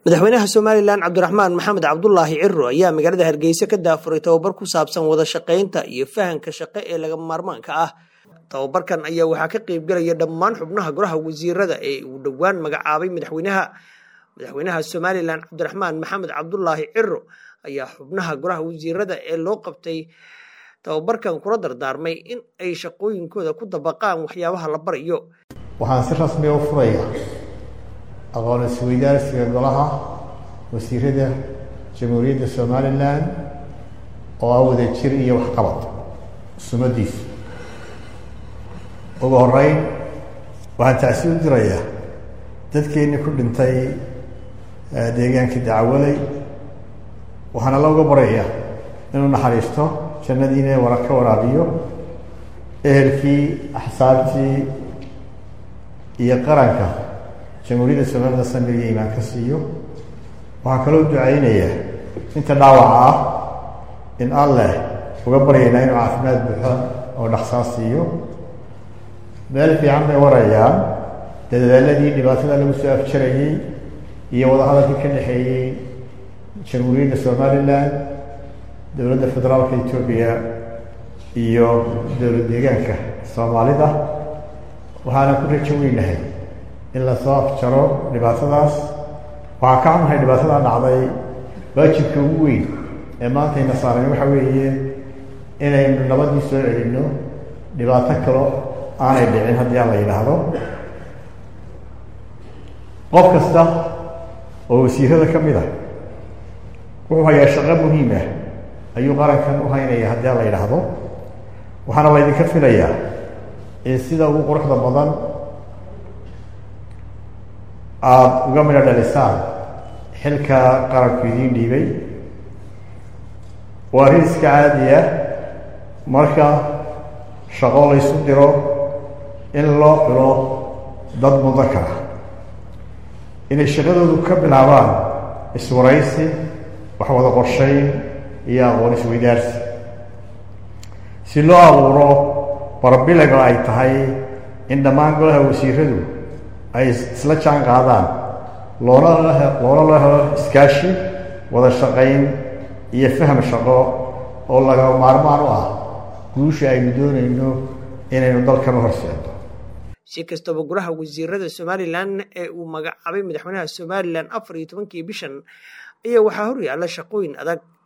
madaxweynaha somalilan cabdiraxmaan maxamed cabdulaahi ciro ayaa magaalada hargeysa ka daafuray tababar ku saabsan wada shaqaynta iyo fahanka shaqo ee lagama maarmaanka ah tababarkan ayaa waxaa ka qeybgelaya dhammaan xubnaha golaha wasiirada ee uu dhowaan magacaabay madaxweynaha madaxweynaha somalilan cabdiraxmaan maxamed cabdulaahi ciro ayaa xubnaha golaha wasiirada ee loo qabtay tababarkan kula dardaarmay in ay shaqooyinkooda ku dabaqaan waxyaabaha la barayo waxaan si rasmiga u furaya aqoon isweydaarsiga golaha wasiirada jamhuuriyadda somalilan oo ah wada jir iyo waxqabad sumadiisu ugu horeyn waxaan tacsi u dirayaa dadkeennii ku dhintay deegaankii dacawaley waxaana looga baraya inuu naxariisto jannadiina wara ka waraabiyo ehelkii axsaabtii iyo qaranka jamhuuriyadda somalilan samir iyo imaan ka siiyo waxaan kaloo ducaynayaa inta dhaawaca ah in alleh uga baryaynaa inuu caafimaad buuxo oo dhaqsaa siiyo meel fiican bay warayaan dadaaladii dhibaatada lagu soo afjarayey iyo wadahadalkii ka dhexeeyey jamhuuriyadda somalilan dowladda federaalka etoobiya iyo dowlad deegaanka soomaalida waxaana ku rajo weynahay in lasoo afjaro dhibaatadaas waxaan ka xunahay dhibaatada dhacday waajibka ugu weyn ee maantayna saaran waxa weeye inaynu nabadii soo celinno dhibaato kalo aanay dhicin haddii aan la yidhaahdo qof kasta oo wasiirada ka mid ah wuxuu hayaa shaqo muhiim ah ayuu qarankan u haynaya haddii aan la yidhaahdo waxaana laydinka filayaa in sida ugu quruxda badan aada uga midho dhalisaan xilka qaranku idiin dhiibay waa arrin iska caadi ah marka shaqo laysu diro in loo xilo dad mudakar ah inay shaqadoodu ka bilaabaan iswaraysi wax wada qorshayn iyo aqoon isweydaarsi si loo abuuro barbilaga ay tahay in dhammaan golaha wasiiradu ay isla jaan qaadaan loona loona loo helo iskaashi wada shaqayn iyo faham shaqo oo laga maarmaan u ah guusha aynu doonayno inaynu dalkan u horseeno si kastaba golaha wasiirada somalilan ee uu magacaabay madaxweynaha somalilan afar iyo tobankii bishan ayaa waxaa hor yaalla shaqooyin adag